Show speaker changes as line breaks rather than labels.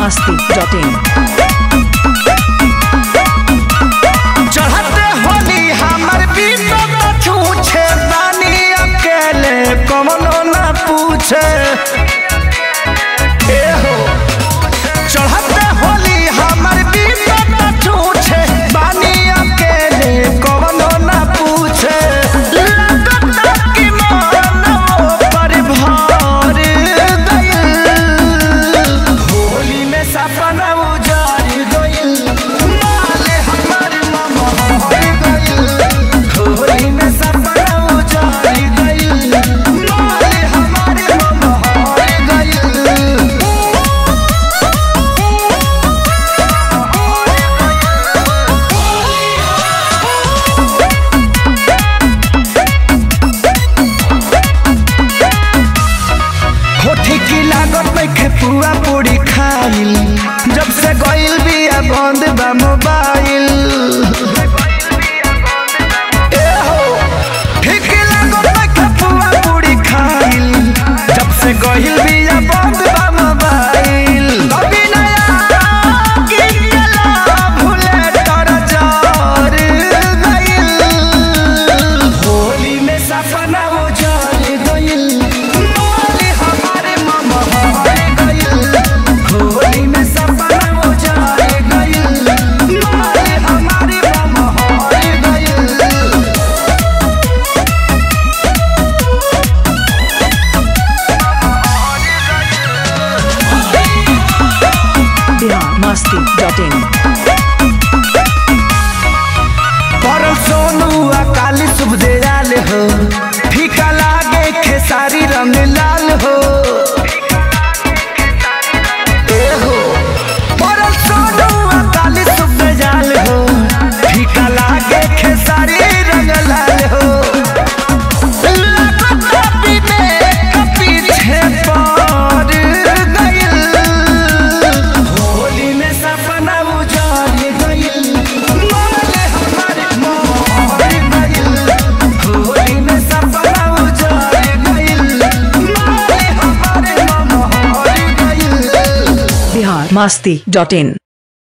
masti.in.
चढ़ते होली हमर बीतत छूछे बानी अकेले कमनो ना पूछे ए हो चढ़ते होली हमर बीतत छूछे बानी अकेले कमनो ना पूछे लगता कि मानो पर भार गइल होली में सपना उजाड़ गइल माले हमर ममहर गइल होली में सपना उजाड़ गइल माले हमर ममहर गइल होठी की लागत में खेपुआ पूरी खाइल जब से गइल बिया बंद बा मोबाइल ए हो, ठीक लागत में खेपुआ पूरी खाइल जब से गइल बिया बंद बा मोबाइल कभी नया गिरला भूले तर जार गइल होली में सपना उजाड़ गइल माली हमारे मामा हार गइल होली में सपना उजाड़ गइल माली हमारे मामा हार गइल
Bihar masti.in.
पर सोनू अकाली शुभ दयाल हो फीका लागे खेसारी रंग लाल हो ए हो पर सोनू अकाली शुभ दयाल हो फीका लागे खेसारी रंग लाल हो लगता बिने के पीछे पड़ गइल होली में सपना उजाड़ गइल माले हमारे मोहर गइल होली में सपना उजाड़ गइल माले हमारे मोहर गइल
Bihar masti.in.